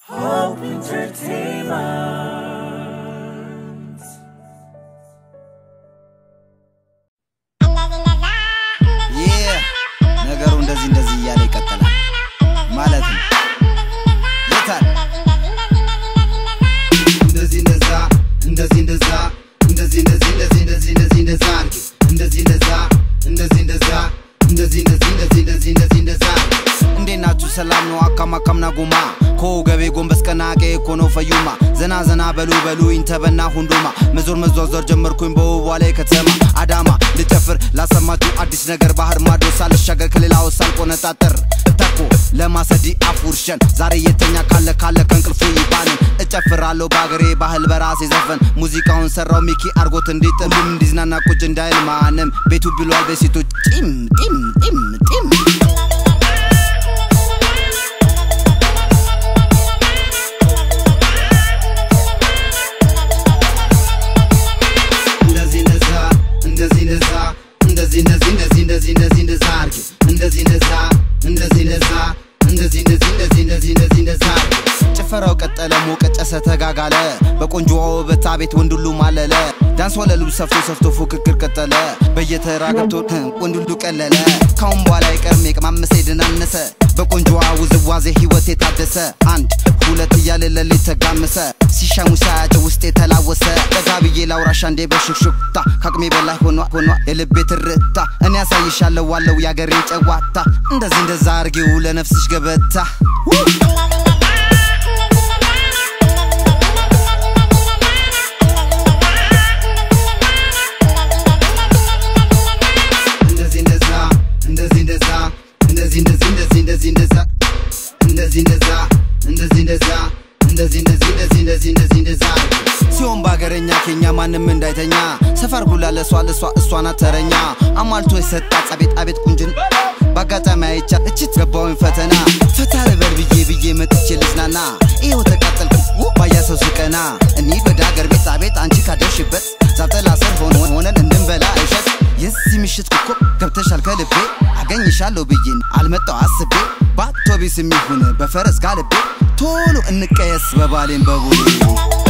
Hope Entertainment. ይህ ነገሩ እንደዚህ እንደዚህ እያለ ይቀጥላል ማለት ነው። የታል እንደዚህ እንደዛ እንደዚህ እንደዛ እንደዚህ እንደዚህ እንደዚህ እንደዚህ እንደዚህ እንደዛ አድርጊ እንደዚህ እንደዛ እንደዚህ እንደዛ እንደዚህ እንደዚህ እንደዚህ እንደዚህ እንደዚህ እንደዛ እንዴት ናችሁ? ሰላም ነው? አካም አካምና ጉማ ከወገቤ ጎንበስ ቀና ቀ ኮኖ ፈዩማ ዘና ዘና በሉ በሉ ኢንተበና ሁንዱማ መዞር መዟዟር ጀመርኩኝ በውቧ ላይ ከተማ አዳማ ልጨፍር ላሰማችሁ አዲስ ነገር ባህር ማዶ ሳልሻገር ከሌላው ሳልቆነጣጠር ተኮ ለማሰዲ አፉርሸን ዛሬ የተኛ ካለ ካለ ከእንቅልፉ ይባንን እጨፍራለሁ በአገሬ ባህል በራሴ ዘፈን ሙዚቃውን ሰራው ሚኪ አርጎት እንዲጥም ሁሉም እንዲዝናና ቁጭ እንዳይል ማንም ቤቱ ብሏል በሴቶች ጢም ጢም ጢም ጢም እንደዚህ እንደዛ እንደዚህ እንደዛ እንደዚህ እንደዚህ እንደዚህ እንደዚህ እንደዚህ እንደዛ አድርጊ እንደዚህ እንደዛ እንደዚህ እንደዛ እንደዚህ እንደዚህ እንደዚህ እንደዚህ እንደዚህ እንደዛ አድርጊ ጭፈራው ቀጠለ ሞቀ ጨሰ ተጋጋለ በቆንጆ ውበት ቤት ወንድ ሁሉ ማለለ ዳንስ ወለሉ ሰፍቶ ሰፍቶ ፉክክር ቀጠለ በየተራ ገብቶ ወንድ ሁሉ ቀለለ ካሁን በኋላ አይቀርም የቅማመሰ የደናነሰ በቆንጆዋ ውዝዋዜ ህይወት የታደሰ አንድ ሁለት እያለ ሌሊት ተጋመሰ ሲሻሙ ሳያቸው ውስጥ የተላወሰ ጠጋ ብዬ ላውራሻ እንዴ በሹክሹክታ ከአቅሜ በላይ ሆኗ ሆኗ የልቤ ትርታ እኔ ያሳይሻለሁ ዋለው ያገሬን ጨዋታ እንደዚህ እንደዛ አርጌው ለነፍስሽ ገበታ እንደዚህ እንደዛ እንደዚህ እንደዛ እንደዚህ እንደዚህ እንደዚህ እንደዚህ እንደዛ እንደዚህ እንደዛ እንደዚህ እንደዛ እንደዚህ እንደዚህ እንደዚህ እንደዚህ እንደዚህ እንደዛ ሲሆን በሀገረኛ ኬኛ ማንም እንዳይተኛ ሰፈር ሁላ ለሷ ለሷ እሷ ናት ተረኛ አሟልቶ የሰጣት አቤት አቤት ቁንጅን በአጋጣሚ አይቻ እችት ገባውኝ ፈተና ፈታ ልበል ብዬ ብዬ መጥቼ ልዝናና ይኸው ተቃጠልኩ ባያ ሰው ስቀና እኒ ወደ ሀገር ቤት አቤት አንቺ ካደርሽበት ዛብጠላ ስር ሆኖ ሆነን እንድንበላ እሸት የዚህ ምሽት ኮከብ ገብተሻል ከልቤ አገኝሻለሁ ብዬን አልመጣው አስቤ በአውቶቢስ የሚሆን በፈረስ ጋልቤ ቶሎ እንቀየስ በባሌን በቡሌ